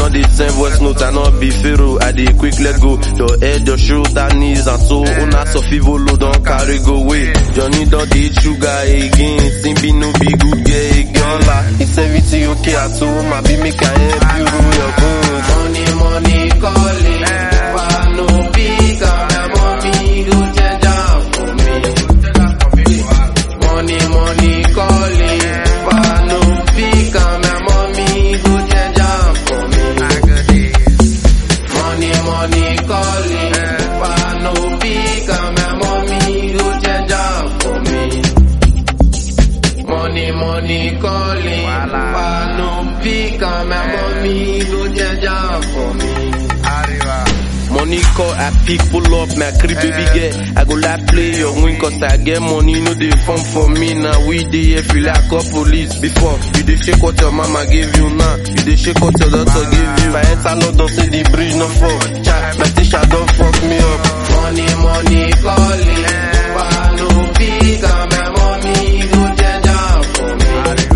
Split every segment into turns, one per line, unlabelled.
no dey send voice note, I no be pharaoh, I dey quick let go. Your head, your shoulder, knees and so una sofivolo don carry go away. Johnny don dey eat sugar again, Simbi no be good girl again. La, is everything okay at home? I be make I help you rule your bones.
Money, money calling. Why no pick up my mommy go change am for me? Money, money calling. Why no pick up my mommy go change am for me? Money, money calling. Why no pick up my mommy go change am for me? Money, money calling. Why no pick up my mommy go change am for me?
Money call, I pick, pull up, my creep baby girl. I go like play your win cause I get money, no dey fun for me now. We dey here feel like a police before. You dey shake what your mama gave you now. You dey shake what your daughter gave you. If I enter London, say the bridge no fall. Child, my teacher don't fuck me up.
Money, money calling. Why no pick up my mommy go change am for me?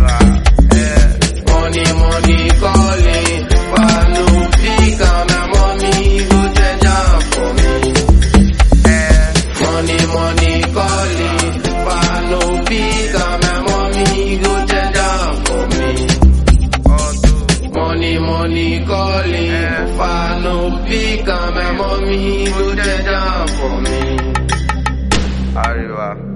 Money, money calling. Why no pick up my mommy go change am for me? Money, money calling. Why no pick up my mommy go change am for me? Money, money calling. Why no pick up my mommy go change am for me?
Arriba.